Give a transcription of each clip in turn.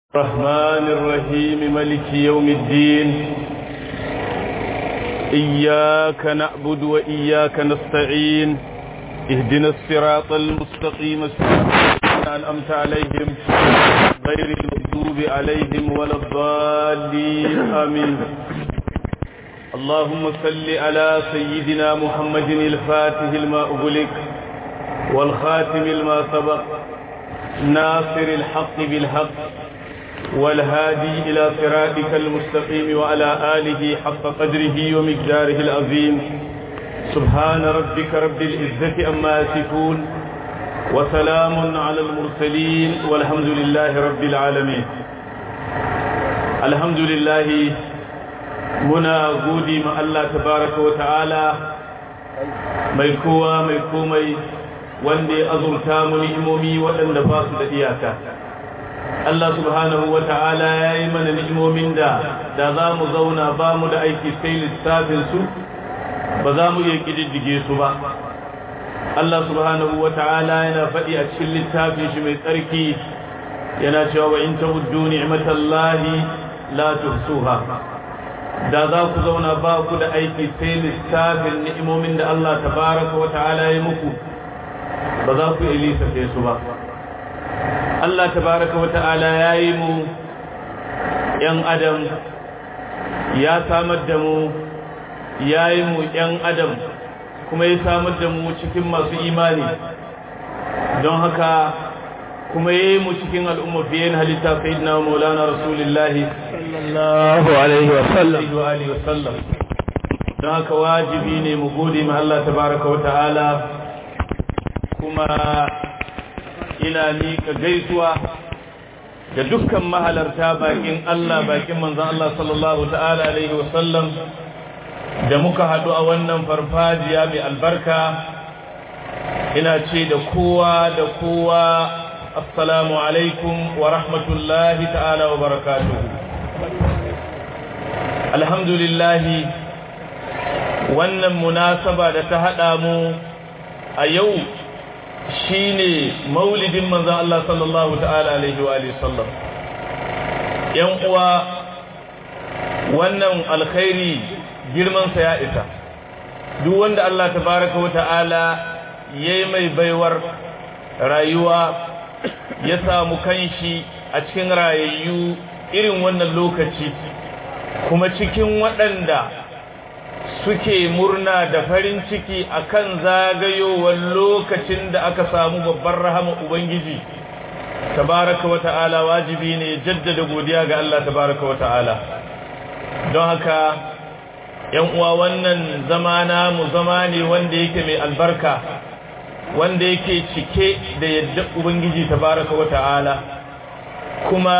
الرحمن الرحيم ملك يوم الدين إياك نعبد وإياك نستعين اهدنا الصراط المستقيم صراط أنعمت عليهم غير المغضوب عليهم ولا الضالين آمين اللهم صل على سيدنا محمد الفاتح لما أغلق والخاتم لما سبق ناصر الحق بالحق والهادي إلى صراطك المستقيم وعلى آله حق قدره ومقداره العظيم سبحان ربك رب العزة أما يصفون وسلام على المرسلين والحمد لله رب العالمين الحمد لله muna gode ma Allah tabaraka wa ta'ala mai kowa mai komai wanda ya azurta mu ni'imomi waɗanda ba su da iyaka Allah subhanahu wa ta'ala ya yi mana ni'imomin da da za mu zauna ba mu da aiki sai lissafin su ba za mu iya ƙididdige su ba Allah subhanahu wa ta'ala yana faɗi a cikin littafin shi mai tsarki yana cewa wa in ta'uddu ni'matallahi la tuhsuha da za ku zauna ba ku da aiki sai lissafin ni'imomin da Allah tabaraka wa ta'ala ya muku ba za ku iya lissafe su ba Allah tabaraka wa ta'ala ya yi mu ‘yan adam ya samar da mu ya yi mu ‘yan adam kuma ya samar da mu cikin masu imani don haka kuma ya yi mu cikin al'umma fiye na halitta sayidina maulana rasulullahi sallallahu alaihi wasallam don haka wajibi ne mu gode ma Allah tabaraka wa ta'ala kuma ina miƙa gaisuwa ga dukkan mahalarta bakin Allah bakin manzon Allah sallallahu ta'ala alaihi wasallam da muka haɗu a wannan farfajiya mai albarka ina ce da kowa da kowa assalamu alaikum wa rahmatullahi ta'ala wa barakatuhu alhamdulillahi wannan munasaba da ta haɗa mu a yau shine maulidin manzon Allah sallallahu ta'ala alaihi wa alihi sallam yan uwa wannan alkhairi girman sa ya isa duk wanda Allah tabaraka wa ta'ala yayi mai baiwar rayuwa ya samu kanshi a cikin rayayyu irin wannan lokaci kuma cikin waɗanda suke murna da farin ciki akan zagayowar lokacin da aka samu babbar rahama ubangiji tabaraka wata'ala wajibi ne jaddada godiya ga Allah tabaraka wata'ala don haka yan uwa wannan zamana mu zama ne wanda yake mai albarka wanda yake cike da yadda ubangiji tabaraka wata'ala kuma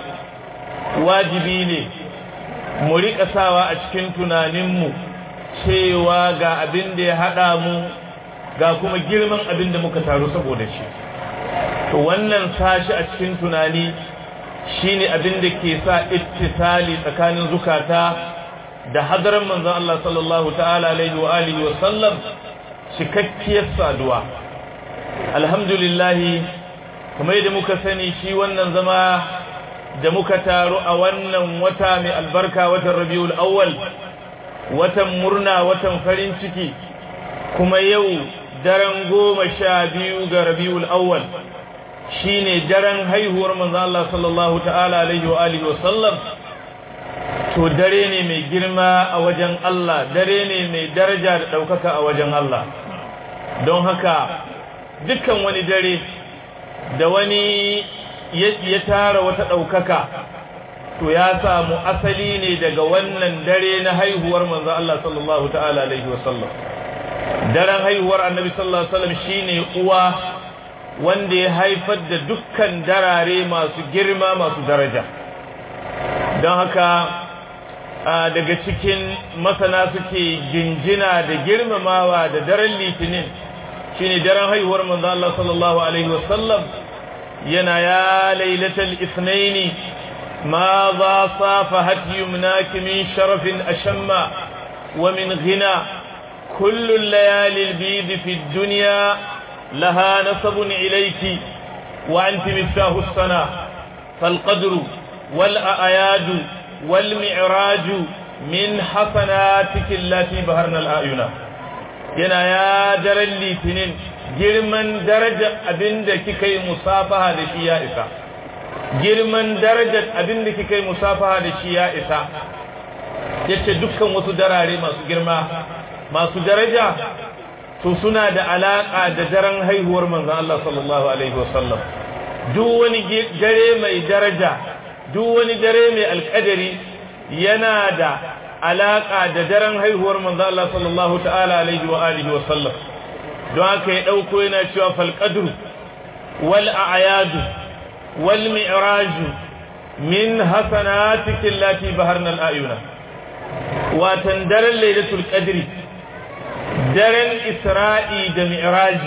wajibi ne mu riƙa sawa a cikin tunaninmu cewa ga abin da ya haɗa mu ga kuma girman abin da muka taru saboda shi to wannan sashi a cikin tunani shine abin da ke sa ittisali tsakanin zukata da hadaran manzon Allah sallallahu ta'ala alaihi wa alihi wa sallam cikakkiyar saduwa alhamdulillah kamar yadda muka sani shi wannan zama da muka taru a wannan wata mai albarka watan Rabiul Awwal watan murna watan farin ciki kuma yau daren goma sha biyu ga rabiul awwal shine daren haihuwar manzo Allah sallallahu ta'ala alaihi wa alihi wa sallam to dare ne mai girma a wajen Allah dare ne mai daraja da daukaka a wajen Allah don haka dukkan wani dare da wani ya tara wata daukaka to ya samu asali ne daga wannan dare na haihuwar manzo Allah sallallahu ta'ala alaihi wasallam daren haihuwar annabi sallallahu alaihi wasallam shine uwa wanda ya haifar da dukkan darare masu girma masu daraja don haka daga cikin masana suke jinjina da girmamawa da daren litinin shine daren haihuwar manzo Allah sallallahu alaihi wasallam yana ya lailatul ithnaini ماذا صافحت يمناك من شرف أشم ومن غنى كل الليالي البيض في الدنيا لها نسب إليك وأنت مفتاح السنة فالقدر والأعياد والمعراج من حسناتك التي بهرنا الآينا yana ya daren litinin girman darajar abinda kika yi musafaha da shi ya isa girman darajar abinda kika yi musafaha da shi ya isa yace dukkan wasu darare masu girma masu daraja to suna da alaka da daren haihuwar manzon Allah sallallahu alaihi wasallam duk wani dare mai daraja duk wani dare mai alkadari yana da alaka da daren haihuwar manzo Allah sallallahu ta'ala alaihi wa alihi wa sallam don haka ya dauko yana cewa fal qadr wal a'yad wal mi'raj min hasanatiki allati baharna al ayuna watan daren lailatul qadri daren isra'i da mi'raj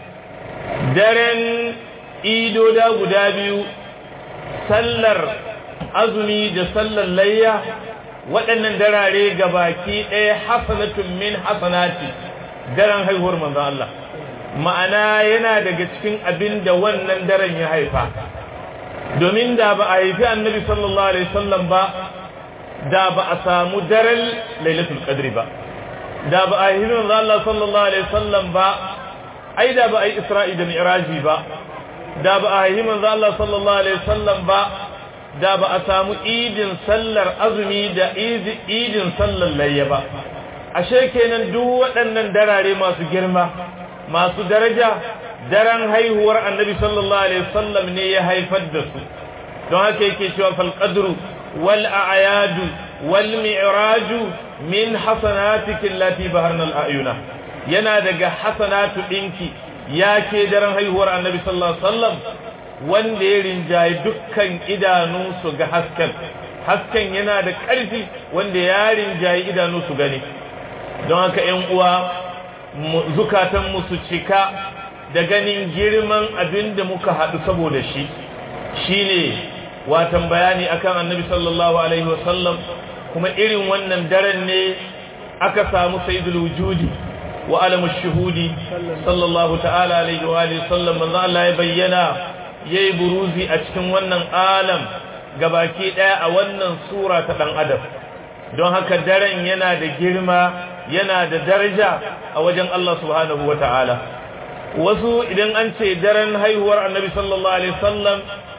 daren idoda guda biyu sallar azumi da sallar layya waɗannan darare ga baki ɗaya hasanatun min hasanati daren haihuwar manzon Allah ma'ana yana daga cikin abin da wannan daren ya haifa domin da ba a haifi annabi sallallahu alaihi wasallam ba da ba a samu daren lailatul qadri ba da ba a haifi manzon Allah sallallahu alaihi wasallam ba ai da ba a yi isra'i da mi'raji ba da ba a haifi manzon Allah sallallahu alaihi wasallam ba da ba a samu idin sallar azumi da idin sallar layya ba ashe kenan duk waɗannan darare masu girma masu daraja daren haihuwar annabi sallallahu alaihi wasallam ne ya haifar da su don haka yake cewa fal qadru wal a'yadu wal mi'raju min hasanatiki allati baharna al ayuna yana daga hasanatu dinki yake daren haihuwar annabi sallallahu alaihi wasallam wanda ya rinjaye dukkan idanu su ga hasken hasken yana da ƙarfi wanda ya rinjaye idanu su gani don haka ‘yan uwa zukatanmu su cika da ganin girman abin da muka haɗu saboda shi shi ne watan bayani akan annabi sallallahu alaihi wasallam kuma irin wannan daren ne aka samu sayyidul wujudi wa alamu shuhudi sallallahu ta'ala alaihi wa sallam manzo Allah ya bayyana yayi buruzi a cikin wannan alam gabaki daya a wannan sura ta dan adam don haka daren yana da girma yana da daraja a wajen Allah subhanahu wataala wasu idan an ce daren haihuwar annabi sallallahu alaihi wasallam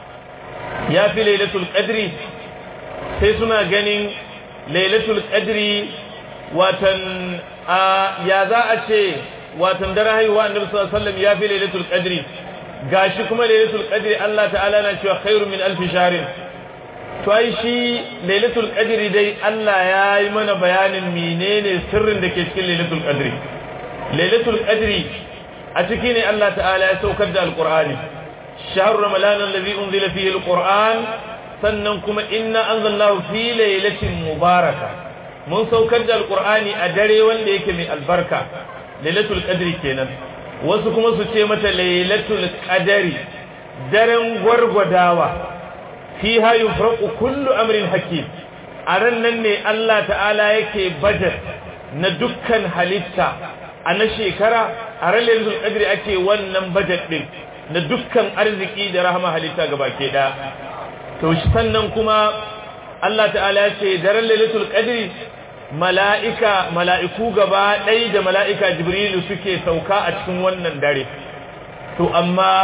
ya fi lailatul qadri sai suna ganin lailatul qadri watan ya za a ce watan daren haihuwar annabi sallallahu alaihi wasallam ya fi lailatul qadri gashi kuma lailatul qadri Allah ta'ala na cewa khairu min alf shahrin to ai shi lailatul qadri dai Allah ya yi mana bayanin menene sirrin da ke cikin lailatul qadri lailatul qadri a ciki ne Allah ta'ala ya saukar da alqur'ani shahr ramadan alladhi unzila fihi alqur'an sannan kuma inna anzalnahu fi lailatin mubaraka mun saukar da alqur'ani a dare wanda yake mai albarka lailatul qadri kenan wasu kuma su ce mata lailatul qadari daren gwargwadawa fiha yufraqu kullu amrin hakim a ran nan ne Allah ta'ala yake budget na dukkan halitta a na shekara a ran lailatul qadri ake wannan budget din na dukkan arziki da rahama halitta gabake da to sannan kuma Allah ta'ala ya ce daren lailatul qadri mala'ika mala'iku gaba ɗai da mala'ika jibrilu suke sauka a cikin wannan dare to amma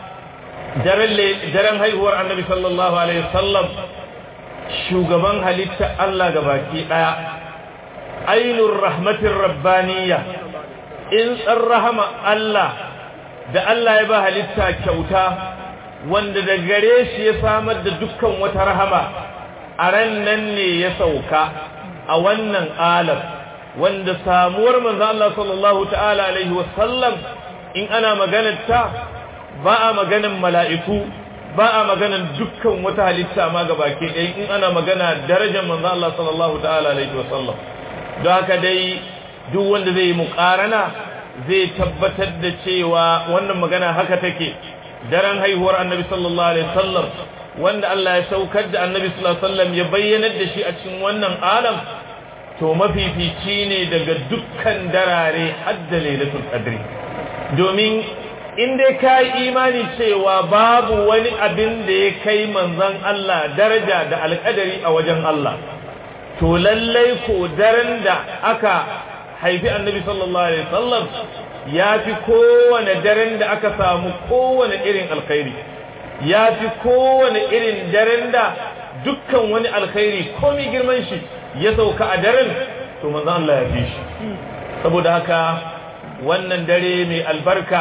daren haihuwar annabi sallallahu alaihi wasallam shugaban halitta Allah gabaki ɗaya ainun rahmatin rabbaniya in tsan rahama Allah da Allah ya ba halitta kyauta wanda da gare shi ya samar da dukkan wata rahama a ran nan ne ya sauka a wannan alam wanda samuwar manzo Allah sallallahu ta'ala alaihi wasallam in ana maganar ta ba a maganar mala'iku ba a maganar dukkan wata halitta ma gabake ɗaya in ana magana darajar manzo Allah sallallahu ta'ala alaihi wasallam don haka dai duk wanda zai yi muƙarana zai tabbatar da cewa wannan magana haka take daren haihuwar annabi sallallahu alaihi wasallam wanda Allah ya saukar da annabi sallallahu alaihi wasallam ya bayyanar da shi a cikin wannan alam to mafifici ne daga dukkan darare hadda lailatul qadri domin in dai ka yi imani cewa babu wani abin da ya kai manzon Allah daraja da alƙadari a wajen Allah to lallai ko daren da aka haifi annabi sallallahu alaihi wasallam ya fi kowane daren da aka samu kowane irin alkhairi ya fi kowane irin daren da dukkan wani alkhairi komi girman shi ya sauka a daren to manzon Allah ya fi shi saboda haka wannan dare mai albarka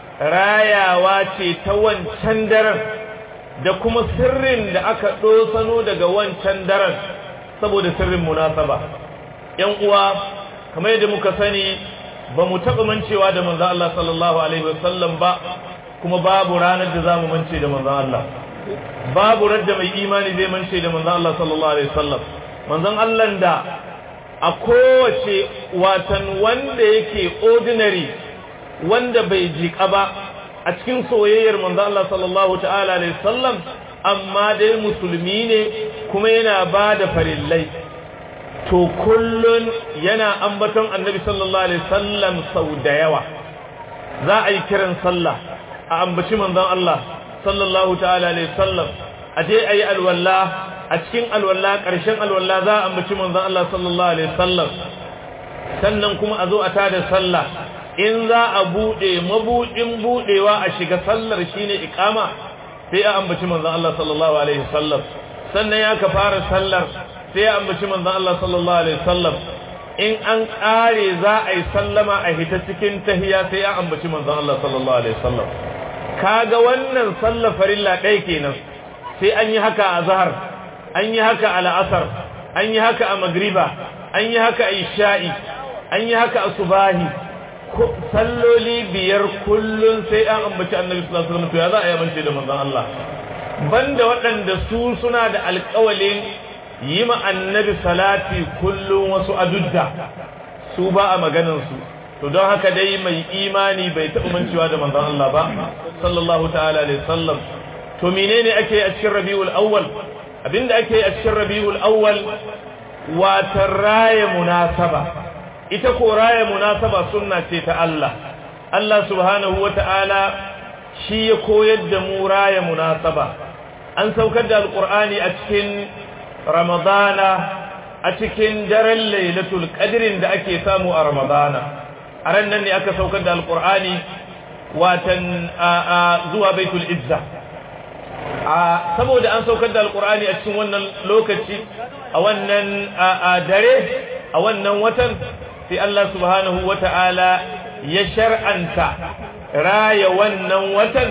rayawa ce ta wancan daren da kuma sirrin da aka ɗosano daga wancan daren saboda sirrin munasaba ‘yan uwa kamar yadda muka sani ba mu taɓa mancewa da manzan Allah sallallahu Alaihi wasallam ba kuma babu ranar da za mu mance da manzan Allah babu radda mai imani zai mance da manzan Allah sallallahu Alaihi wasallam manzan Allah da a kowace watan wanda yake ordinary wanda bai jiƙa ba a cikin soyayyar manzo Allah sallallahu ta'ala alaihi wasallam amma dai musulmi ne kuma yana ba da farillai to kullun yana ambaton annabi sallallahu alaihi wasallam sau da yawa za a yi kiran sallah a ambaci manzon Allah sallallahu ta'ala alaihi wasallam a je a yi alwala a cikin alwala ƙarshen alwala za a ambaci manzon Allah sallallahu alaihi wasallam sannan kuma a zo a tada sallah in za a bude mabudin budewa a shiga sallar shine iqama sai a ambaci manzon Allah sallallahu alaihi wasallam sannan ya ka fara sallar sai a ambaci manzon Allah sallallahu alaihi wasallam in an kare za a yi sallama a hita cikin tahiya sai a ambaci manzon Allah sallallahu alaihi wasallam kaga wannan sallar farilla ɗaya kenan sai an yi haka a zahar an yi haka a la'asar an yi haka a magriba an yi haka a isha'i an yi haka a subahi salloli biyar kullun sai an ambaci annabi sallallahu alaihi wasallam to ya za a yi amince da manzon Allah banda waɗanda su suna da alƙawalin yi ma annabi salati kullun wasu adudda su ba a maganar su to don haka dai mai imani bai taɓa mancewa da manzon Allah ba sallallahu ta'ala alaihi wasallam to menene ake a cikin Rabiul Awwal abinda ake a cikin Rabiul Awwal wata raya munasaba ita ko raya munasaba sunna ce ta Allah Allah subhanahu wata'ala shi ya koyar da mu raya munasaba an saukar da alqur'ani a cikin ramadana a cikin daren lailatul qadrin da ake samu a ramadana a ran nan ne aka saukar da alqur'ani watan zuwa baitul izza saboda an saukar da alqur'ani a cikin wannan lokaci a wannan dare a wannan watan sai Allah subhanahu wata'ala ya shar'anta raya wannan watan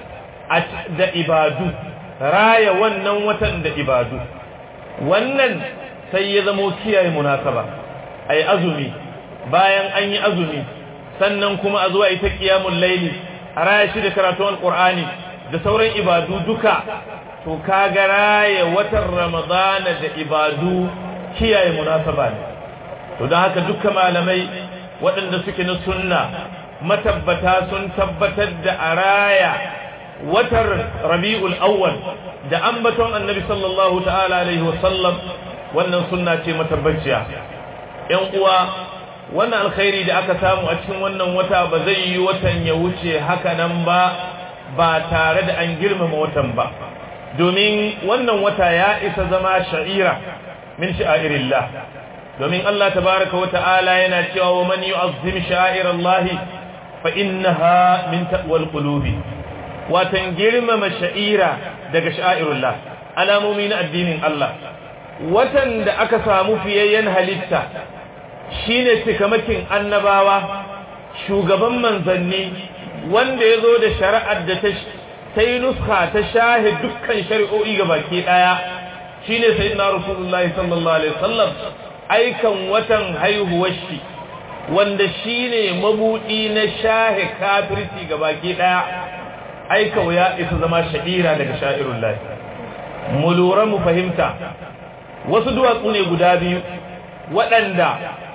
da ibadu raya wannan watan da ibadu wannan sai ya zamo kiyaye munasaba ai azumi bayan an yi azumi sannan kuma a zuwa ita qiyamul layli a raya shi da karatun alqur'ani da sauran ibadu duka to kaga raya watan ramadana da ibadu kiyaye munasaba ne to don haka dukkan malamai waɗanda suke na sunna matabbata sun tabbatar da araya watar rabi'ul awwal da ambaton annabi sallallahu ta'ala alaihi wasallam wannan sunna ce matabbaciya ƴan uwa wannan alkhairi da aka samu a cikin wannan wata ba zai yi watan ya wuce haka nan ba ba tare da an girmama watan ba domin wannan wata ya isa zama sha'ira min sha'irillah domin Allah tabaraka wa ta'ala yana cewa wa man yu'azzim sha'irallahi fa innaha min taqwal qulubi watan girmama sha'ira daga sha'irullah alamomi na addinin Allah watan da aka samu fiyayyen halitta shine cikamakin annabawa shugaban manzanni wanda ya zo da shari'ar da ta yi nuska ta shahe dukkan shari'o'i ga baki ɗaya shine sayyidina rasulullahi sallallahu alaihi wasallam aikan watan haihuwar shi wanda shine mabudi na shahe kafirci ga baki ɗaya aika ya isa zama sha'ira daga sha'irullahi mu lura mu fahimta wasu duwatsu ne guda biyu waɗanda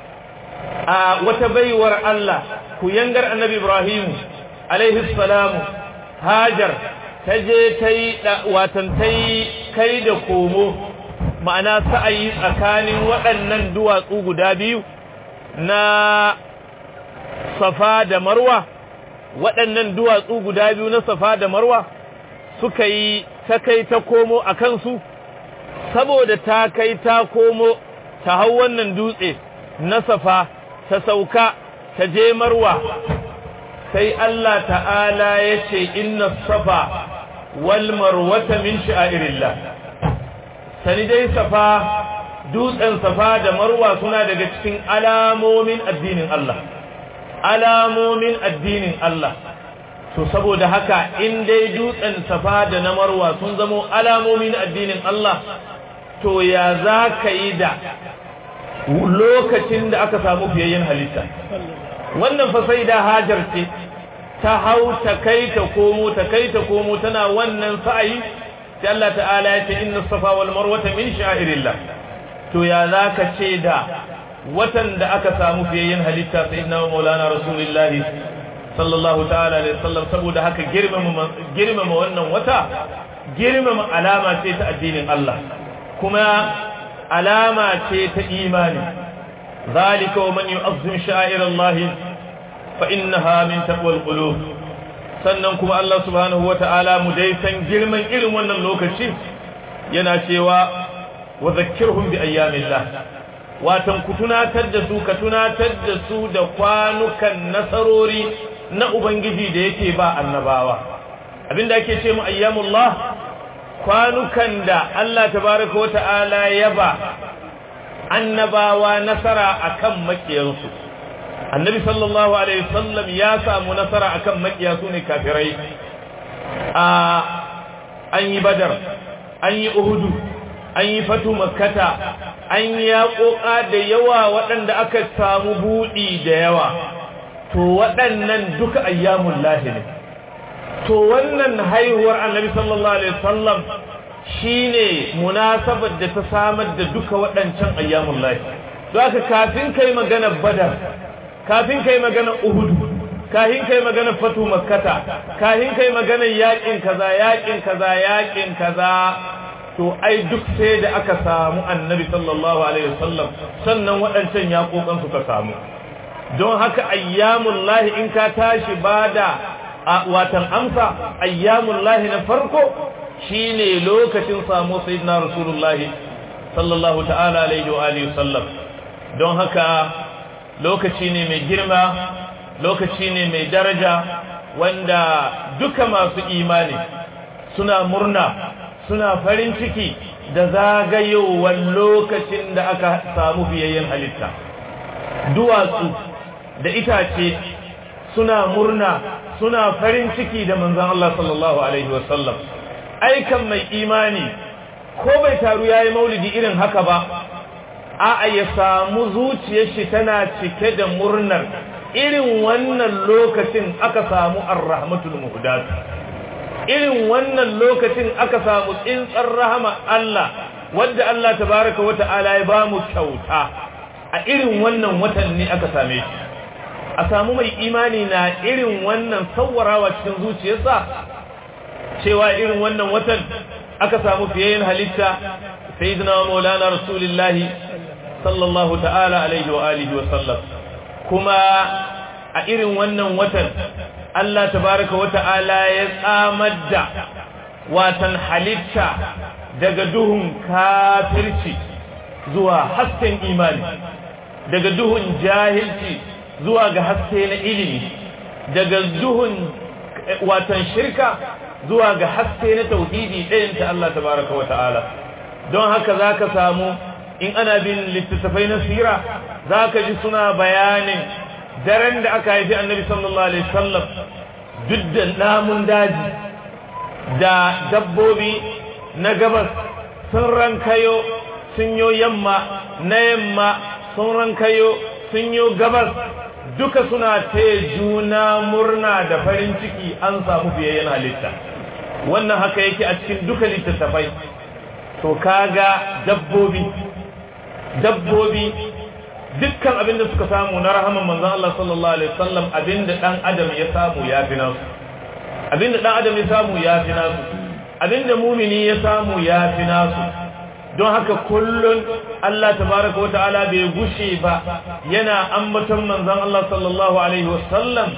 a wata baiwar Allah ku yangar annabi Ibrahim alaihi salamu Hajar ta je ta yi watan ta yi kai da komo ma'ana sa'ayi tsakanin waɗannan duwatsu guda biyu na Safa da Marwa waɗannan duwatsu guda biyu na safa da marwa suka yi ta kai ta komo a kansu saboda ta kai ta komo ta hau wannan dutse na safa ta sauka ta je marwa sai Allah ta'ala ya ce inna safa wal marwata min sha'irillah sani dai safa dutsen safa da marwa suna daga cikin alamomin addinin Allah alamomin addinin Allah to saboda haka in dai dutsen safa da na marwa sun zamo alamomin addinin Allah to ya za ka yi da lokacin da aka samu fiyayyen halitta wannan fa sai da hajar ce ta hau ta kai ta komo ta kai ta komo tana wannan sa'ayi sai Allah ta'ala ya ce inna safa wal marwata min sha'irillah to ya zaka ce da watan da aka samu fiyayyen halitta sayyidina maulana rasulullahi sallallahu ta'ala alaihi wasallam saboda haka girmama girmama wannan wata girmama alama ce ta addinin Allah kuma alama ce ta imani zalika wa man yu'azzim sha'irallahi fa innaha min taqwal qulub sannan kuma Allah subhanahu wata'ala mu dai san girman irin wannan lokaci yana cewa wa zakkirhum bi ayyamillah watan ku tunatar da su ka tunatar da su da kwanukan nasarori na ubangiji da yake ba annabawa abinda ake ce mu ayyamullah kwanukan da Allah tabaraka wata'ala ya ba annabawa nasara akan makiyansu annabi sallallahu alaihi wasallam ya samu nasara akan makiya su ne kafirai a an yi badar an yi uhudu an yi fatu makkata an yi yaƙoƙa da yawa waɗanda aka samu buɗi da yawa to waɗannan duka ayyamun lahi ne to wannan haihuwar annabi sallallahu alaihi wasallam shine munasabar da ta samar da duka waɗancan ayyamun lahi don haka kafin kai magana badar kafin kai magana uhudu kafin kai magana fatu makkata kafin kai magana yakin kaza yakin kaza yakin kaza to ai duk sai da aka samu annabi sallallahu alaihi wasallam sannan waɗancan yakokan suka samu don haka ayyamul lahi in ka tashi bada watan amsa ayyamul lahi na farko shine lokacin samu sayyidina rasulullahi sallallahu ta'ala alaihi wa alihi wasallam don haka lokaci ne mai girma lokaci ne mai daraja wanda duka masu imani suna murna suna farin ciki da zagayowar lokacin da aka samu fiyayyen halitta duwatsu da itace suna murna suna farin ciki da manzan Allah sallallahu Alaihi wasallam aikan mai imani ko bai taru ya yi maulidi irin haka ba a ya samu zuciyar shi tana cike da murnar irin wannan lokacin aka samu ar-rahmatul muhdat irin wannan lokacin aka samu tsintsar rahama Allah wanda Allah tabaraka wa ta'ala ya bamu kyauta a irin wannan watan ne aka same shi a samu mai imani na irin wannan sawarawa cikin zuciyarsa cewa irin wannan watan aka samu fiyayen halitta sayyidina maulana rasulullahi sallallahu ta'ala alaihi wa alihi wa sallam kuma a irin wannan watan Allah tabaraka wa ta'ala ya tsamar da watan halitta daga duhun kafirci zuwa hasken imani daga duhun jahilci zuwa ga haske na ilimi daga duhun watan shirka zuwa ga haske na tauhidi ɗayan ta Allah tabaraka wa ta'ala don haka zaka samu in ana bin littattafai na sira zaka ji suna bayanin daren da aka haifi annabi sallallahu alaihi wasallam duk da namun daji da dabbobi na gabas sun rankayo sun yo yamma na yamma sun rankayo sun yo gabas duka suna taya juna murna da farin ciki an samu fiyayyen halitta wannan haka yake a cikin duka littattafai to kaga dabbobi dabbobi dukkan abin da suka samu na rahaman manzon Allah sallallahu alaihi wasallam abin da dan adam ya samu ya fi nasu abin da dan adam ya samu ya fi nasu abin da mumini ya samu ya fi nasu don haka kullun Allah tabaraka wata'ala bai gushe ba yana ambaton manzon Allah sallallahu alaihi wasallam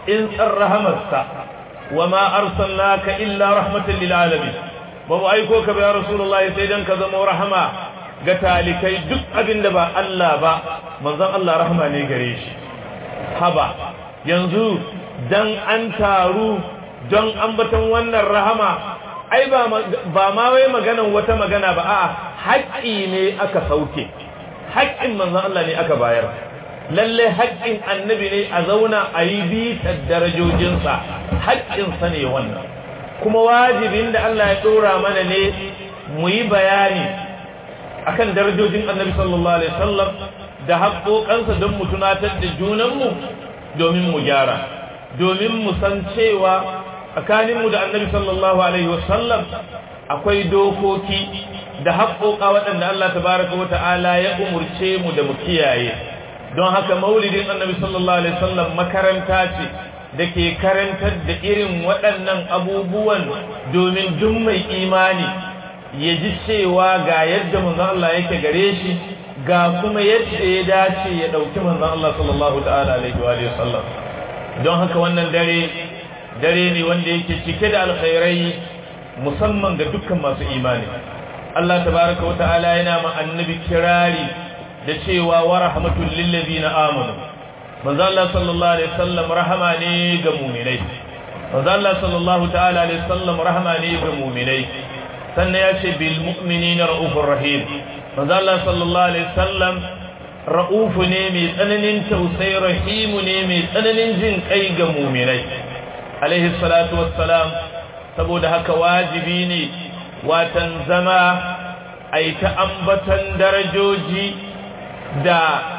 in tsar rahamarsa wa ma arsalnaka illa rahmatan lil alamin ba mu aiko ka ba ya rasulullahi sai dan ka zama rahama ga talikai duk abin da ba Allah ba manzon Allah rahama ne gare shi haba yanzu dan an taru don ambaton wannan rahama ai ba ma wai maganan wata magana ba a'a haƙƙi ne aka sauke haƙƙin manzon Allah ne aka bayar lalle haƙƙin annabi ne a zauna a yi bitar darajojinsa haƙƙinsa ne wannan kuma wajibin da Allah ya ɗora mana ne mu yi bayani akan darajojin annabi sallallahu alaihi wasallam da haƙoƙansa don mu tunatar da junanmu domin mu gyara domin mu san cewa tsakaninmu da annabi sallallahu alaihi wasallam akwai dokoki da haƙoƙa waɗanda Allah tabaraka wa ta'ala ya umurce mu da mu kiyaye don haka maulidin annabi sallallahu alaihi wasallam makaranta ce da ke karantar da irin waɗannan abubuwan domin duk mai imani ya ji cewa ga yadda manzon Allah yake gare shi ga kuma yadda ya dace ya ɗauki manzon Allah sallallahu ta'ala alaihi wa sallam don haka wannan dare dare ne wanda yake cike da alkhairai musamman ga dukkan masu imani Allah tabaraka wa ta'ala yana ma annabi kirari da cewa wa rahmatul lil ladina amanu manzo Allah sallallahu alaihi wasallam rahama ne ga mu'minai manzo Allah sallallahu ta'ala alaihi wasallam rahama ne ga mu'minai sannan ya ce bil mu'minina raufur rahim manzo Allah sallallahu alaihi wasallam raufu ne mai tsananin tausayi rahimu ne mai tsananin jin kai ga mu'minai alaihi salatu wassalam saboda haka wajibi ne watan zama ai ta ambatan darajoji da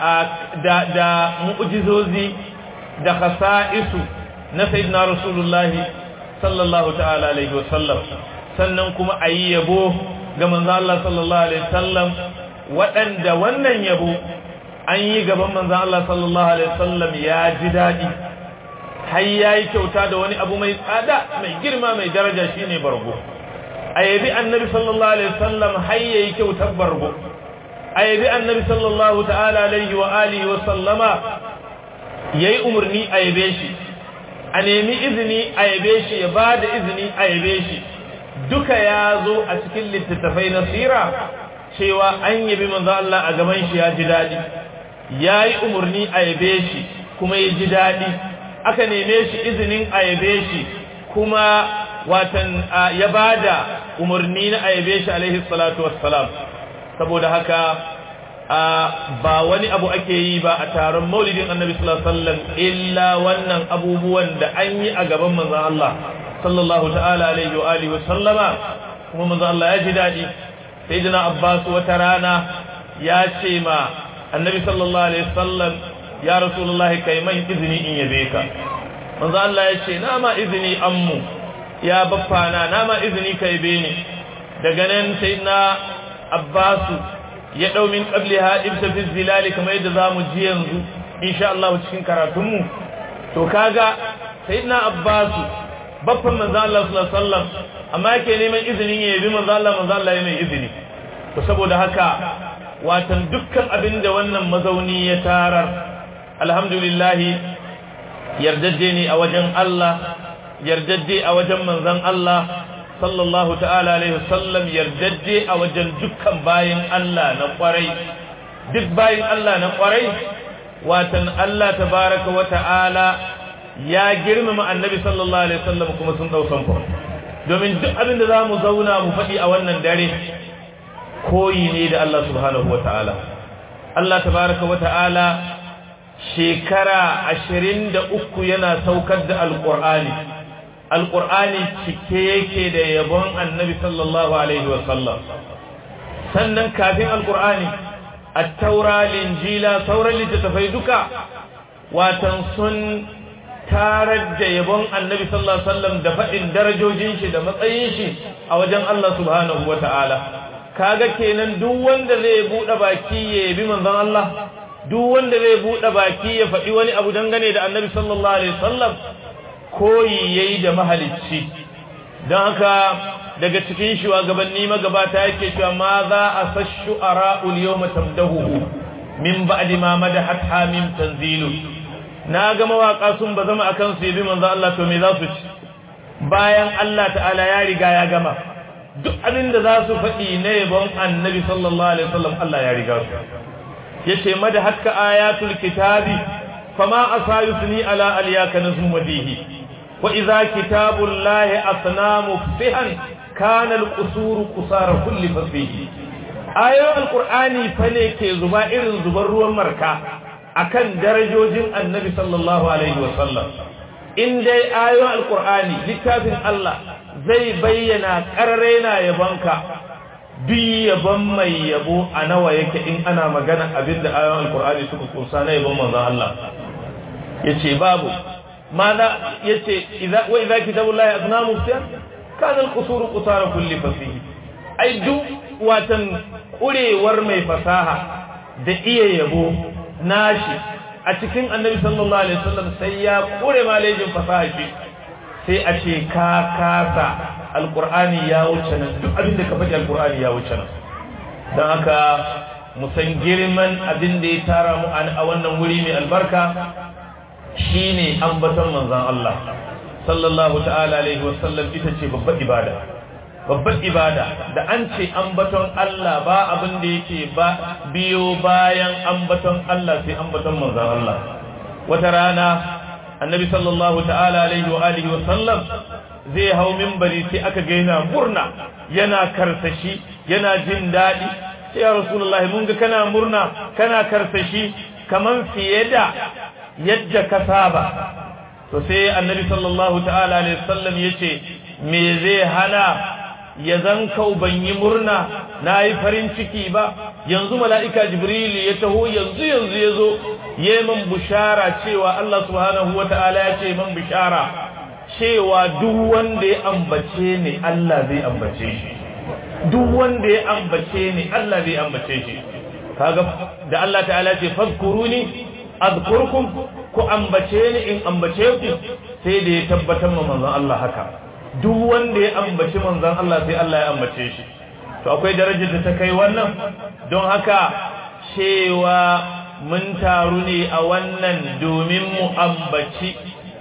da da mu'jizozi da khasa'isu na sayyidina rasulullahi sallallahu ta'ala alaihi wasallam sannan kuma ayi yabo ga manzo Allah sallallahu alaihi wasallam waɗanda wannan yabo an yi gaban manzo Allah sallallahu alaihi wasallam ya ji dadi har yayi kyauta da wani abu mai tsada mai girma mai daraja shine bargo ayabi annabi sallallahu alaihi wasallam har yayi kyautar bargo ayabi annabi sallallahu ta'ala alaihi wa alihi wa sallama yayi umarni ayabe shi a nemi izini ayabe shi ya bada izini ayabe shi duka ya zo a cikin littattafai na sira cewa an yabi manzo Allah a gaban shi ya ji dadi yayi umarni ayabe shi kuma ya ji dadi aka neme shi izinin ayabe shi kuma watan ya bada umarni na ayabe shi alaihi salatu wassalam saboda haka ba wani abu ake yi ba a taron maulidin annabi sallallahu alaihi wasallam illa wannan abubuwan da an yi a gaban manzon Allah sallallahu ta'ala alaihi wa alihi wa sallama kuma manzon Allah ya ji dadi sayyidina Abbas wata rana ya ce ma annabi sallallahu alaihi wasallam ya rasulullah kai mai izini in yabe ka manzon Allah ya ce na ma izini ammu ya baffana na ma izini ka yabe ni daga nan sayyidina Abbas ya dau min qabliha ibsa fi zilali kamar yadda zamu ji yanzu insha Allah cikin karatunmu to kaga sayyidina Abbas baffan manzo Allah sallallahu alaihi wasallam amma yake neman izinin ya yabi manzo Allah manzo Allah ya mai izini to saboda haka watan dukkan abinda wannan mazauni ya tarar alhamdulillah yardajje ne a wajen Allah yardajje a wajen manzon Allah sallallahu ta'ala alaihi wasallam yardajje a wajen dukkan bayin Allah na kwarai duk bayin Allah na kwarai watan Allah tabaraka wa ta'ala ya girmama annabi sallallahu alaihi wasallam kuma sun dau sanko domin duk abin da zamu zauna mu faɗi a wannan dare koyi ne da Allah subhanahu wataala Allah tabaaraka wataala shekara 23 yana saukar da alqur'ani alqur'ani cike yake da yabon annabi sallallahu alaihi wasallam sannan kafin alqur'ani at-taura linjila sauran littattafai duka watan sun tarar da yabon annabi sallallahu alaihi wasallam da faɗin darajojin shi da matsayin shi a wajen Allah subhanahu wata'ala kaga kenan duk wanda zai bude baki ya yabi manzon Allah duk wanda zai bude baki ya faɗi wani abu dangane da annabi sallallahu alaihi wasallam koyi yayi da mahalicci don haka daga cikin shugabanni magabata yake cewa ma za a sashu ara'ul yawma tamdahu min ba'di ma madahat hamim tanzilu na ga mawaka sun ba zama akan su yabi manzo Allah to me za su ci bayan Allah ta'ala ya riga ya gama duk abin da za su faɗi na yabon annabi sallallahu alaihi wasallam Allah ya riga su yace mada hakka ayatul kitabi fama asayusni ala aliyaka nazmu madihi wa idza kitabullahi asnamu fihan kana alqusuru qusara kulli fasbihi ayoyin alqur'ani fa ne ke zuba irin zubar ruwan marka akan darajojin annabi sallallahu alaihi wasallam in dai ayoyin alqur'ani littafin Allah zai bayyana karraina yabonka duk yabon mai yabo a nawa yake in ana magana abinda ayoyin alqur'ani suka kusa na yabon manzon Allah yace babu ماذا يتي إذا وإذا كتاب الله أثناء مفتيا كان القصور قصار كل فصيح أي دو واتن قولي ورمي فصاحة da iya yabo nashi a cikin annabi sallallahu alaihi wasallam sai ya kure malejin fasaha shi sai a ce ka kasa alqur'ani ya wuce nan duk abin da ka faɗi alqur'ani ya wuce nan don haka mu san girman abin da ya tara mu a wannan wuri mai albarka shine ambaton manzon Allah sallallahu ta'ala alaihi wasallam ita ce babbar ibada babbar ibada da an ce ambaton Allah ba abin da yake ba biyo bayan ambaton Allah sai ambaton manzon Allah wata rana annabi sallallahu ta'ala alaihi wa alihi wasallam zai hau minbari sai aka ga yana murna yana karsashi yana jin daɗi sai ya rasulullahi mun ga kana murna kana karsashi kaman fiye da yadda ka saba to sai annabi sallallahu ta'ala alaihi wasallam yace me zai hana ya zan kau ban yi murna na yi farin ciki ba yanzu mala'ika jibril ya taho yanzu yanzu ya zo ya man bushara cewa Allah subhanahu wa ta'ala ya ce man bushara cewa duk wanda ya ambace ni Allah zai ambace shi duk wanda ya ambace ni Allah zai ambace shi kaga da Allah ta'ala ce fazkuruni azkurkum ku ambace ni in ambace ku sai da ya tabbatar ma manzon Allah haka duk wanda ya ambaci manzon Allah sai Allah ya ambace shi to akwai darajar da ta kai wannan don haka cewa mun taru ne a wannan domin mu ambaci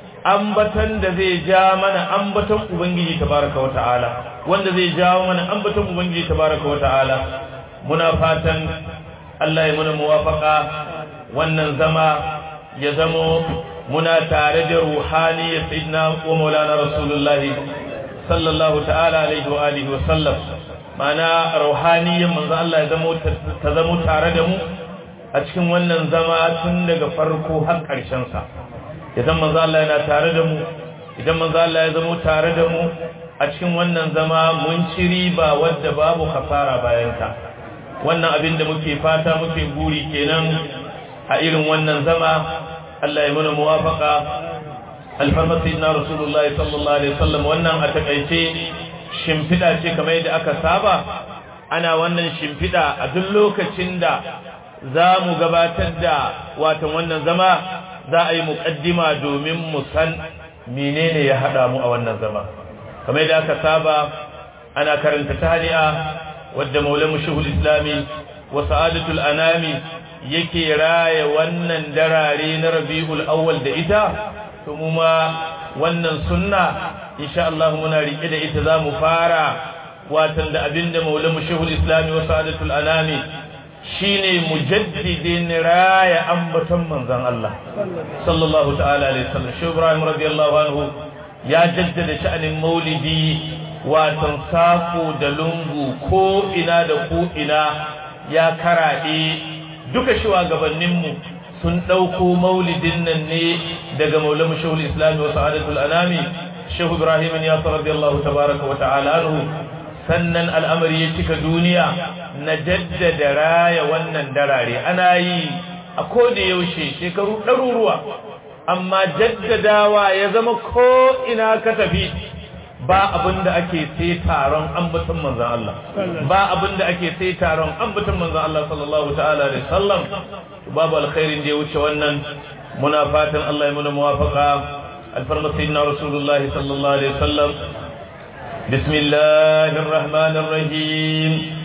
ambatan da zai ja mana ambaton ubangiji tabaraka wa ta'ala wanda zai jawo mana ambaton ubangiji tabaraka wa ta'ala muna fatan Allah ya muna muwafaka wannan zama ya zamo muna tare da ruhaniyar sayyidina wa maulana rasulullahi sallallahu ta'ala alaihi wa alihi wa sallam mana ruhaniyar manzo Allah ya zamo ta zamo tare da mu a cikin wannan zama tun daga farko har ƙarshen sa idan manzo Allah yana tare da mu idan manzo Allah ya zamo tare da mu a cikin wannan zama mun ci riba wadda babu kasara bayan ta wannan abin da muke fata muke guri kenan a irin wannan zama Allah ya mana muwafaka alfarma sayyidina rasulullahi sallallahu alaihi wasallam wannan a takaice shimfida ce kamar yadda aka saba ana wannan shimfida a duk lokacin da za mu gabatar da watan wannan zama za a yi muƙaddima domin mu san menene ya haɗa mu a wannan zama kamar yadda aka saba ana karanta tahni'a wadda maulamu shuhul islami wa sa'adatul anami yake raya wannan darare na rabi'ul awwal da ita to mu ma wannan sunna insha Allah muna rike da ita zamu fara watan da abinda maulamu shehul islami wa sa'adatul anami shine mujaddidin raya ambaton manzon Allah sallallahu ta'ala alaihi wasallam shehu ibrahim radiyallahu anhu ya jaddada sha'anin maulidi watan sako da lungu ko ina da ko ina ya karaɗe duka shugabanninmu sun ɗauko maulidin nan ne daga maulamu shehul islami wa sa'adatul anami shehu ibrahim ya sa radiyallahu tabaraka wa ta'ala anhu sannan al'amari ya cika duniya na jaddada raya wannan darare ana yi a koda yaushe shekaru ɗaruruwa amma jaddadawa ya zama ko ina ka tafi ba abin da ake sai taron ambaton manzan Allah ba abin da ake sai taron ambaton manzan Allah sallallahu ta'ala da sallam babu alkhairin da ya wuce wannan muna fatan Allah ya muna muwafaqa alfarma sayyidina rasulullah sallallahu alaihi wasallam bismillahir rahmanir rahim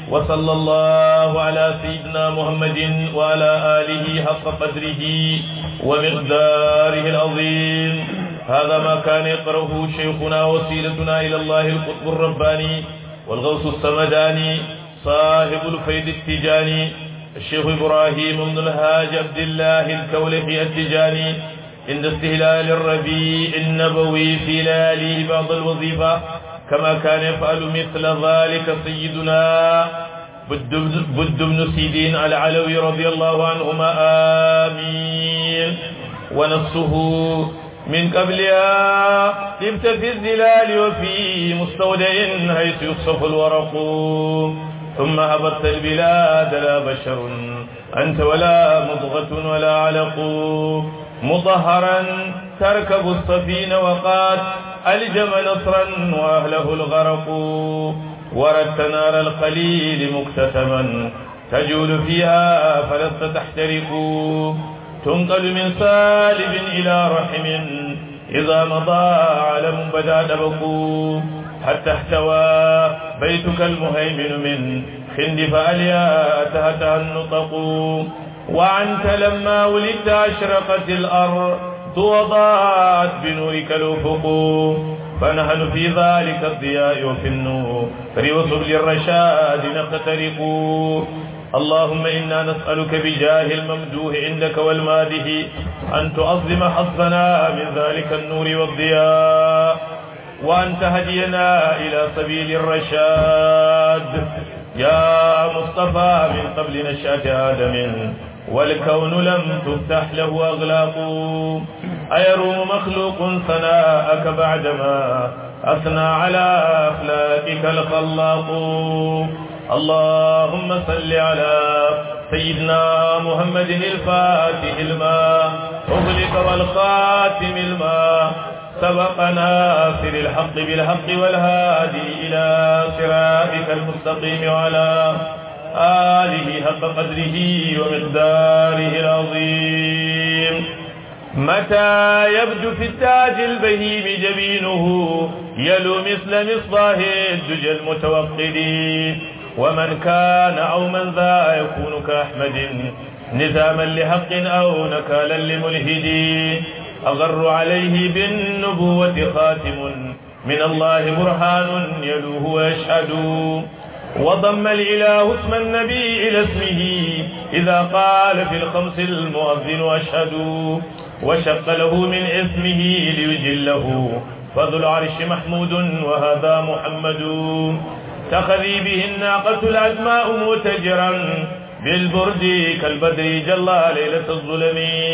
وصلى الله على سيدنا محمد وعلى آله حق قدره ومقداره العظيم هذا ما كان يقرأه شيخنا وسيلتنا إلى الله القطب الرباني والغوث السمداني صاحب الفيد التجاني الشيخ إبراهيم بن الهاج عبد الله الكولحي التجاني عند استهلال الربيع النبوي في ليالي بعض الوظيفة كما كان يفعل مثل ذلك سيدنا بد بن سيدين العلوي رضي الله عنهما آمين ونصه من قبلها لبت في الزلال وفي مستودع حيث يصف الورق ثم هبطت البلاد لا بشر أنت ولا مضغة ولا علق مطهرا تركب السفينة وقد ألجم نصرا وأهله الغرق وردت نار الخليل مكتتما تجول فيها فلست تحترق تنقل من سالب إلى رحم إذا مضى علم بدا دبق حتى احتوى بيتك المهيمن من خند فأليا تهتها النطق وعنت لما ولدت أشرقت الأرض وضاعت بنورك الأفق فنحن في ذلك الضياء وفي النور وسبل الرشاد نقترق اللهم إنا نسألك بجاه الممدوح عندك والماده أن تعظم حظنا من ذلك النور والضياء وأن تهدينا إلى سبيل الرشاد يا مصطفى من قبل نشأة آدم والكون لم تفتح له أغلاق أيروم مخلوق ثناءك بعدما أثنى على أخلاقك الخلاق اللهم صل على سيدنا محمد الفاتح الماء أغلق والخاتم الماء سبق ناصر الحق بالحق والهادي إلى صراطك المستقيم وعلى آله حق قدره ومقداره العظيم متى يبدو في التاج البهيم جبينه يلو مثل مصباح الدجى المتوقد ومن كان أو من ذا يكون كأحمد نزاما لحق أو نكالا لملهد أغر عليه بالنبوة خاتم من الله برهان يلوه ويشهد وضم الإله اسم النبي إلى اسمه إذا قال في الخمس المؤذن أشهد وشق له من اسمه ليجله فذو العرش محمود وهذا محمد تخذي به الناقة العزماء متجرا بالبرد كالبدر جلى ليلة الظلم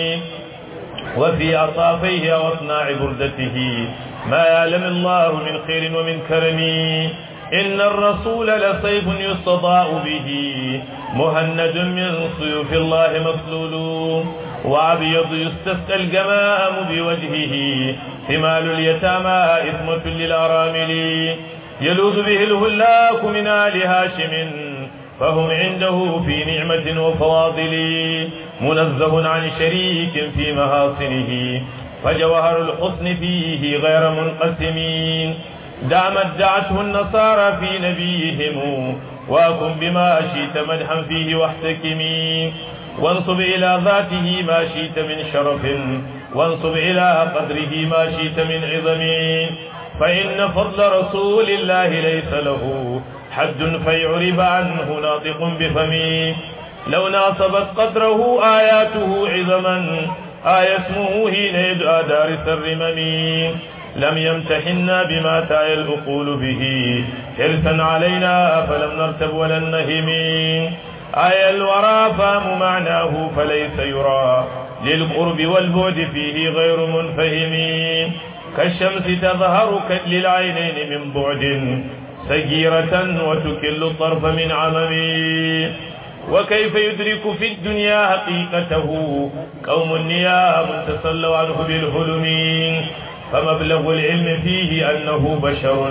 وفي أطافيه وأصناع بردته ما يعلم الله من خير ومن كرم إن الرسول لسيف يستضاء به مهند من سيوف الله مسلول وأبيض يستسقى الجمام بوجهه ثمال اليتامى إثمة للأرامل يلوذ به الهلاك من آل هاشم فهم عنده في نعمة وفواضل منزه عن شريك في محاصنه فجوهر الحسن فيه غير منقسم دامت دعته النصارى في نبيهم وكن بما شئت مدحا فيه واحتكمي وانصب إلى ذاته ما شئت من شرف وانصب إلى قدره ما شئت من عظم فإن فضل رسول الله ليس له حد فيعرب عنه ناطق بفمي لو ناصبت قدره آياته عظما آية اسمه حين يدعى دارس الرمم لم يمتحنا بما تعي الأقول به حرصا علينا فلم نرتب ولا نهم آية الورى فهم معناه فليس يرى للقرب والبعد فيه غير منفهم كالشمس تظهر للعينين من بعد سجيرة وتكل الطرف من عمم وكيف يدرك في الدنيا حقيقته قوم نيام تسلوا عنه بالهلم فمبلغ العلم فيه أنه بشر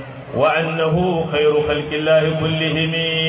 وأنه خير خلق الله كلهم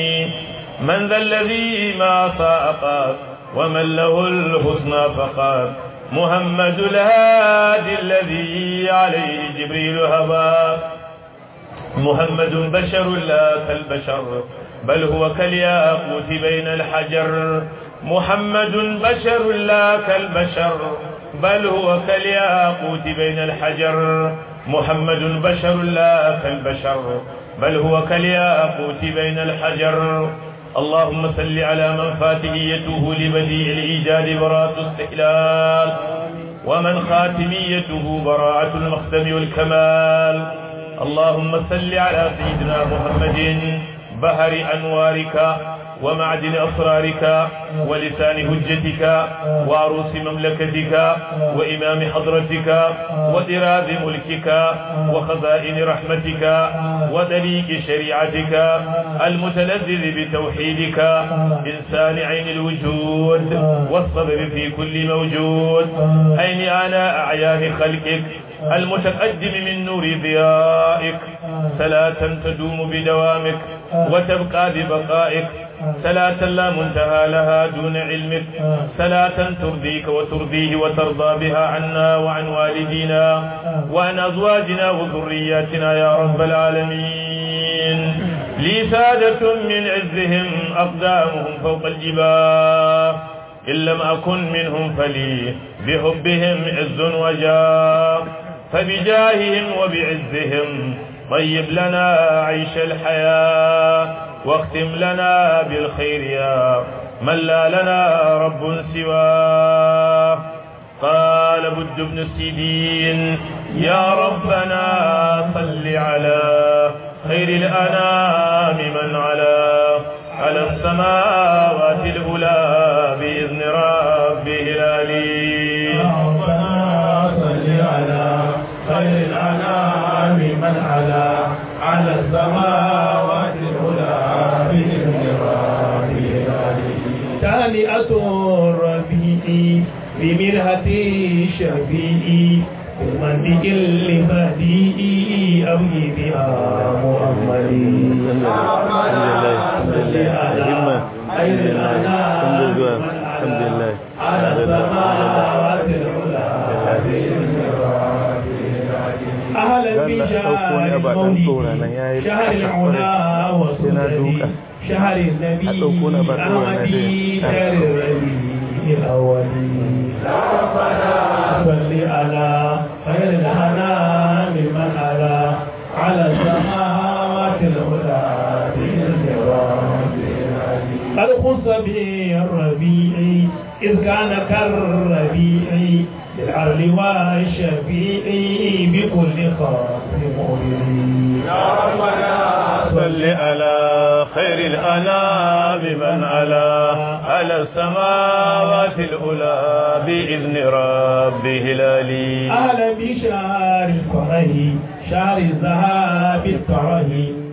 من ذا الذي ما ساقات ومن له الحسنى فقات محمد الهادي الذي عليه جبريل هبى محمد بشر لا كالبشر بل هو كالياقوت بين الحجر محمد بشر لا كالبشر بل هو كالياقوت بين الحجر محمد بشر لا كالبشر بل هو كالياقوت بين الحجر اللهم صل على من فاتحيته لبديع الإيجاد براءة استحلال ومن خاتميته براءة المختم والكمال اللهم صل على سيدنا محمد بهر أنوارك ومعدن أسرارك ولسان هجتك وعروس مملكتك وإمام حضرتك وإراذ ملكك وخزائن رحمتك ودليك شريعتك المتلذذ بتوحيدك إنسان عين الوجود والصبر في كل موجود أين أنا أعيان خلقك المتقدم من نور ضيائك صلاة تدوم بدوامك وتبقى ببقائك صلاة لا منتهى لها دون علمك صلاة ترضيك وترضيه وترضى بها عنا وعن والدينا وعن أزواجنا وذرياتنا يا رب العالمين لي سادة من عزهم أقدامهم فوق الجبال إن لم أكن منهم فلي بحبهم عز وجاه فبجاههم وبعزهم طيب لنا عيش الحياة واختم لنا بالخير يا من لا لنا رب سواه قال بد بن السيدين يا ربنا صل على خير الأنام من على على السماوات الأولى بإذن ربه العلي يا ربنا صل على خير الأنام من على على السماوات العلى بإذن ربه العلي تهنئة الربيع بمرهة الشفيع بالمنطق البديع أبغي بها محمدي يا ربنا صل على خير الأنام من على على السماوات العلى بإذن أهلا بشهر المولد شهر العلا وسنده شهر النبي أحمدي شهر الربيع الأولي ربنا صل على خير الأنام من على على السماوات العلا بإذن ربي قد خص به الربيع إذ كان كالربيع بالعرل والشفيع بكل خاص مؤمن يا ربنا صل على خير الأنام من على على السماوات الأولى بإذن ربه العلي أهلا بشهر الفرح شهر الذهاب الكره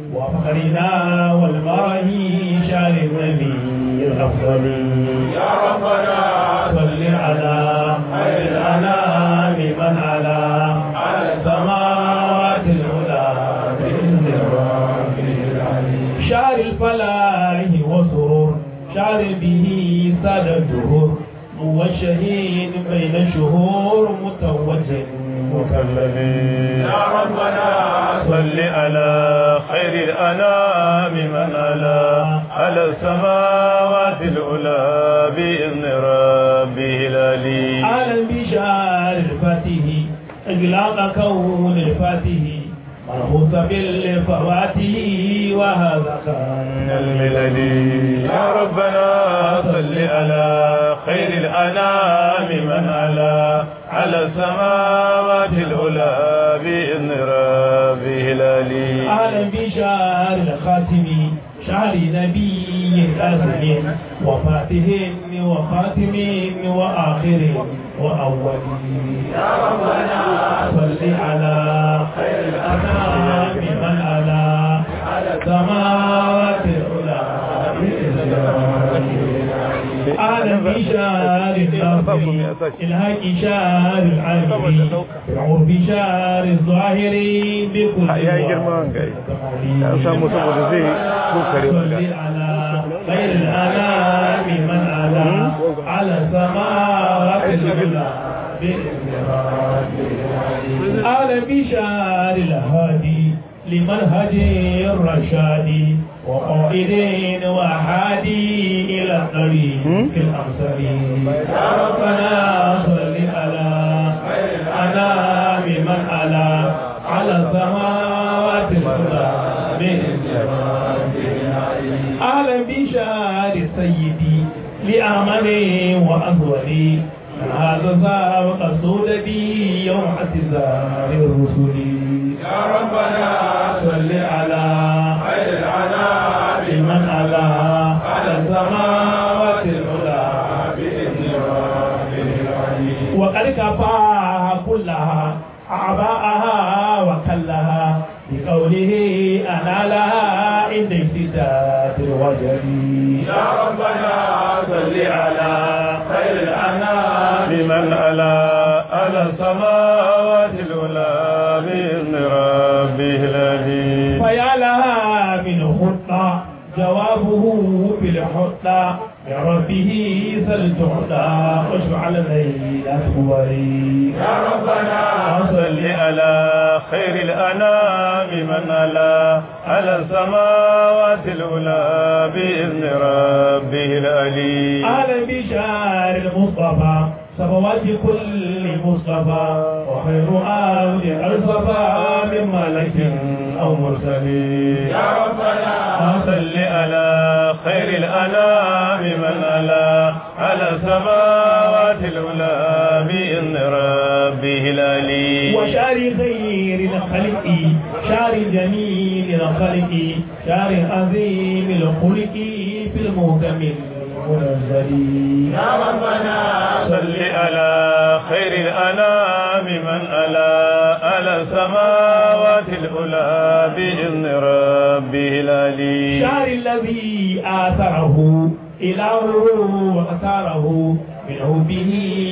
وفخرنا والمره شهر النبي الأفضل يا ربنا صل على خير الأنام من على على السماوات العلى بإذن ربه العلي شهر الفلاح وسرور شهر به ساد الدهور موجهين بين شهور متوج مكلم يا ربنا صل على خير الأنام من على على السماوات العلى بإذن ربه العلي أهلا بشهر الفاتح إغلاق كون الفاتح مرهوس بالفواتح وهذا كان الملل يا ربنا صل على خير الأنام من على على السماوات العلى بإذن ربه العلي أهلا بشهر الخاتم شهر نبي آخر وفاته وخاتم وآخر وأول يا ربنا صل على خير الأنام من على على السماوات العلى بإذن ربه أهلا بشهر الناصر الهاك شهر العالمين بالعرب شهر الظاهر بكل ya yi girman gai ya samu saboda zai kokare maka صل على خير الأنام من على على السماوات العلى بإذن ربه أهلا بشهر الهادي لمنهج الرشاد وقائد وحادي إلى الطريق الأمثل يا ربنا صل على الأنام من على على السماوات العلى من أهلا بشار سيدي لأمني وأسودي هذا سابق سودتي يوم اعتذار الرسل يا ربنا صل على خير العنام من على على السماوات العلى بإذن ربه وقد كفاها كلها أعباءها وكلها بقوله أنا لها عند افتتات الوجل يا ربنا صل على خير الأنام بمن ألا على السماوات العلى بإذن ربه الذي فيا لها من خطة جوابه بالحطة بربه سلتعطى واشفع ليلة ولي يا ربنا صل على خير الأنام من ألا على السماوات العلى بإذن ربه العلي أهلا بشار المصطفى صفوات كل مصطفى وخير آل الصفا من ملك أو مرسل يا ربنا صل على خير الأنام من ألا على السماوات العلى بإذن ربه العلي وشار خير الخلق شار جميل الخلق شار عظيم الخلق في المهتم المنزل يا ربنا صل على خير الأنام من ألا على السماوات العلى بإذن ربه العلي الشعر الذي آثره إلهه واختاره منه به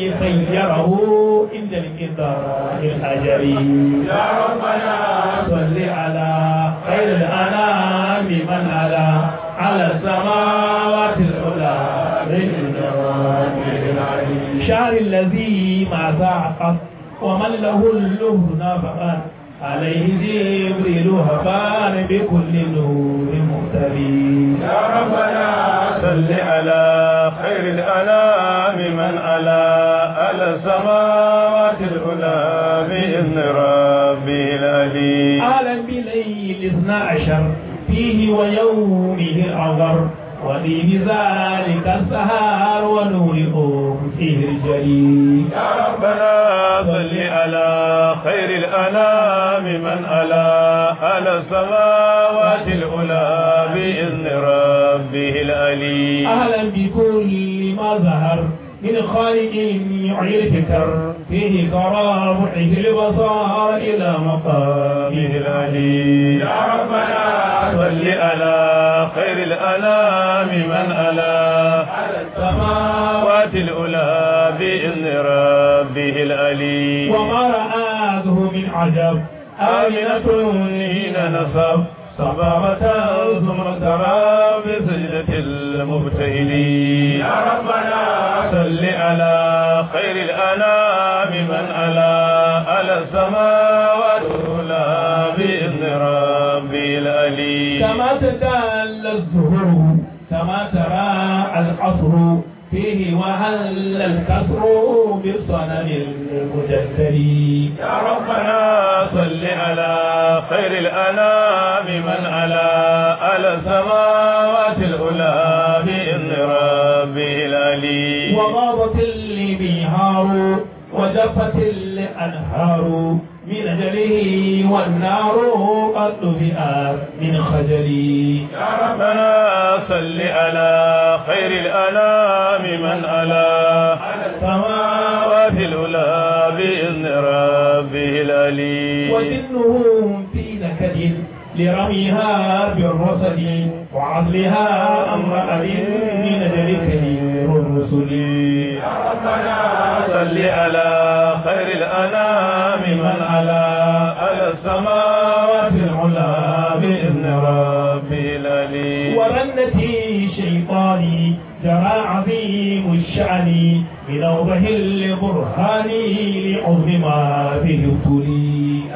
خيره عند الانقضاء الأجري يا ربنا صل على خير الأنام من على على السماوات العلى بإذن ربه العلي الشعر الذي ما ذاقت ومن له اللهن فقط عليه جبريل هفان بكل نور مهتدي يا ربنا صل على خير الأنام من ألا على السماوات العلى بإذن ربه العلي أهلا بليل اثنا عشر فيه ويومه العذر ودين ذلك السهار ونور فيه الجليل يا ربنا صل على خير الأنام من ألا على السماوات العلى بإذن ربه العلي أهلا بكل ما ظهر من خالق يعي الفكر فيه كرامه البصار إلى مقامه العلي يا ربنا صل على خير الأنام من ألا على السماء السماوات العلى بإذن ربه العلي وما رآته من عجب آمنة حين نصب صبابة ثم ترى بسجدة المبتهلين يا ربنا صل على خير الأنام من ألا على السماوات العلى بإذن ربي العلي كما تدل الزهور كما ترى العصر فيه وهل الكسر بالصنم المجدد يا ربنا صل على خير الأنام من ألا على السماوات العلى بإذن ربه العلي وغابت البهار وجفت الأنهار من أجله والنار قد طفئت من خجلي يا ربنا صل على خير الأنام من ألا على السماء السماوات العلى بإذن ربه العلي وجنهم في نكد لرميها بالرصد وعزلها أمر أبي من أجل كبير الرسل يا ربنا صل على خير الأنام من على على السماوات العلى بإذن ربه العلي ورنتي شيطاني جرى عظيم الشأن بنوبه البرهان لعظم ما فيه ابتلي يا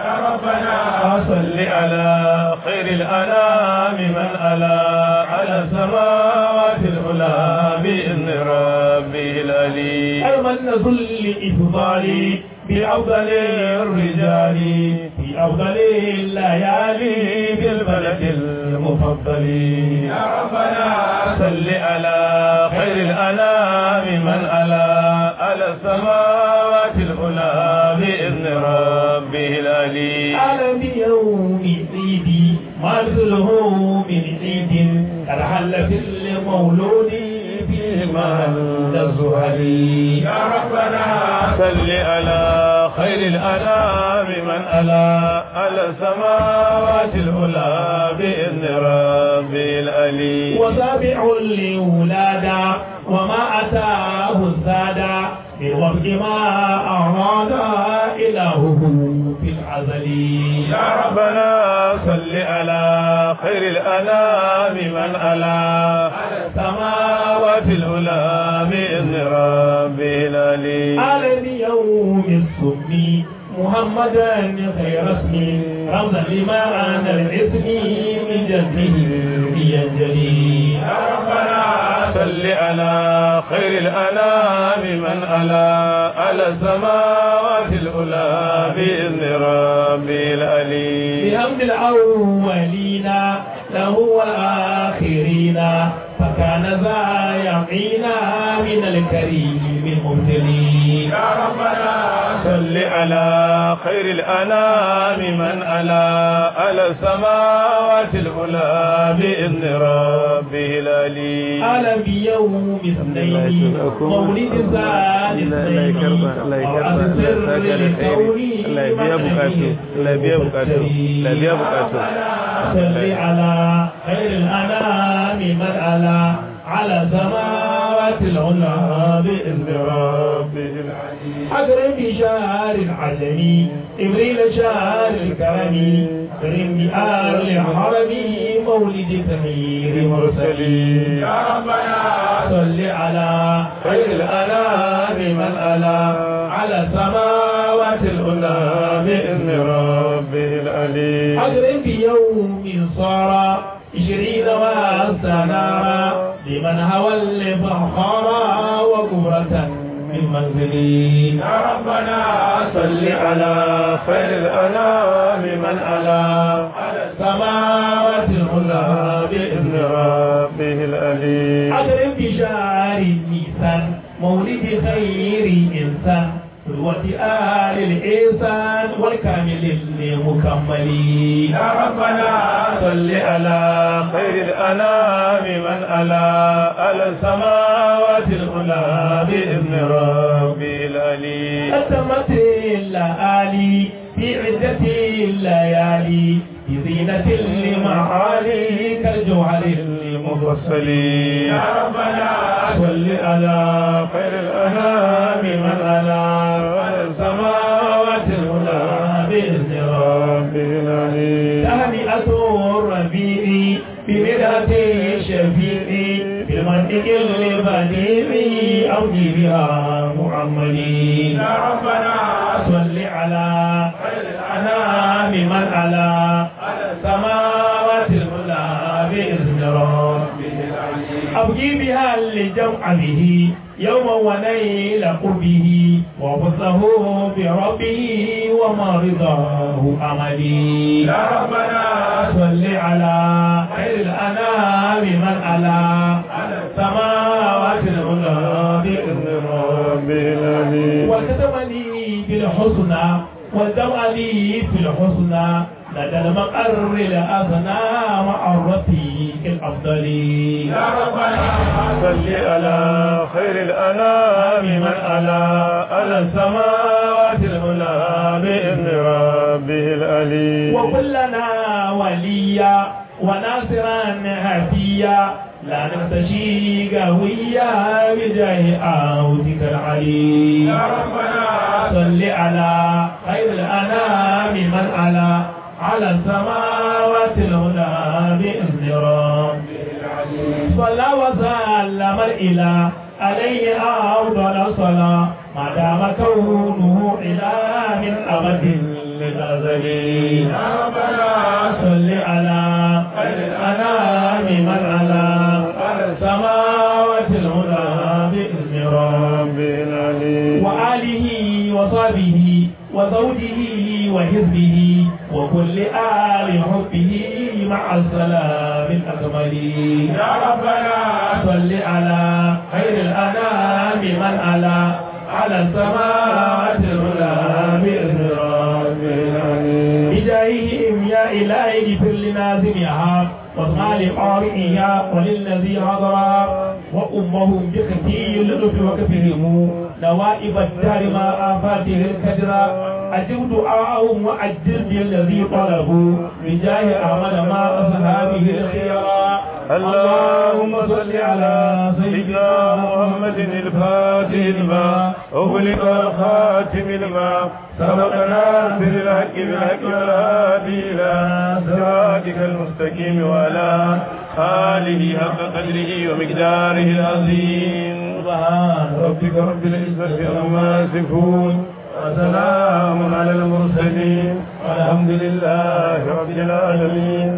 يا ربنا صل على خير الأنام من ألا على السماوات العلى بإذن ربي العلي المن ذل إفضالي بأفضل الرجال في أفضل الليالي بالبلد المفضل يا ربنا صل على خير الأنام من ألا على السماوات العلى بإذن ربه العلي على يوم عيدي ما مثله من عيد قد حل في المولود فيه محل الزهري يا ربنا صل على خير الأنام من ألا على السماوات العلى بإذن ربه العلي وسابع لولادا وما أتاه الزادا بالوفق ما أراد إلهه في العزل يا ربنا صل على خير الأنام من ألا على السماوات العلى بإذن ربه العلي على يوم السمي محمدا خير اسمي رمزا لما أنا الاسم من جنبه ينجلي يا ربنا صل على خير الأنام من ألا على السماوات العلى بإذن ربه العلي بحمد الأولين له والآخرين فكان ذا يقينا من الكريم المبتلي يا ربنا صل على خير الأنام من ألا على السماوات العلى بإذن ربه العلي على بيوم اثنين مولد ثاني اثنين أرأس السر للكون صل على خير الأنام من ألا على سماوات العلا بإذن ربه أكرم بشهر العجم إبريل شهر الكرم كرم بآل الحرم مولد تمير مرسلين يا ربنا صل على خير الأنام من ألا على سماوات العلا بإذن ربه العلي أكرم بيوم صار عشرين واستنارا لمن هوى الفخارا وكبرة من منزلي يا ربنا صل على خير الأنام من ألا على السماوات العلا بإذن ربه العلي أكرم بشهر نيسان مولد خير إنسان قدوة آل الإنسان والكامل المكمل يا ربنا صل على خير الأنام من ألا على السماوات العلى بإذن ربه العلي قدمت الليالي في عدة الليالي بزينة المعالي كالجوهر المفصل يا ربنا صل على خير الأنام من ألا على السماوات العلى بإذن ربه العلي تهنئة الربيع بمدحة الشفيع بالمنطق البديع أوجي بها محمدي يا ربنا صل على خير الأنام من على على السماوات العلى بإذن ربه أبقي بها لجمع به يوما ونيل قربه وفضله بربه وما رضاه أملي يا ربنا صل على خير الأنام من على على السماوات العلى بإذن ربه العلي وكتبني بالحسنى والدمع لي في الحسنى لدى المقر الأثنى مع الرفيق الأفضل يا ربنا صل على خير الأنام من ألا على السماوات العلى بإذن ربه العلي وكلنا وليا وناصرا هديا لا نمتشي قويا بجاه عودك العلي يا ربنا صل على خير الأنام من على على السماوات العلى بإذن ربه صلى وسلم الإله عليه أفضل الصلاة ما دام كونه إله من أبد الأزل يا ربنا صل على خير الأنام من على على السماوات العلى بإذن ربنا وآله وصحبه وزوجه وحزبه وكل آل حبه مع السلام الأكمل يا ربنا صل على خير الأنام من على على السماوات العلى بإذن ربنا بجاههم يا إلهي اغفر لنازمها واصنع لقارئها وللذي حضر وأمهم بخفي اللطف وكفهم نوائب الدار ما آفاته الكدر أجب دعاءهم وأجل بالذي طلبوا بجاه أحمد ما أصحابه الخيرا اللهم صل على سيدنا محمد الفاتح لما أغلق الخاتم لما سبقنا في الحق بالحق والهادي إلى صراطك المستقيم وعلى آله حق قدره ومقداره العظيم سبحان ربك رب العزة عما يصفون وسلام على المرسلين والحمد لله رب العالمين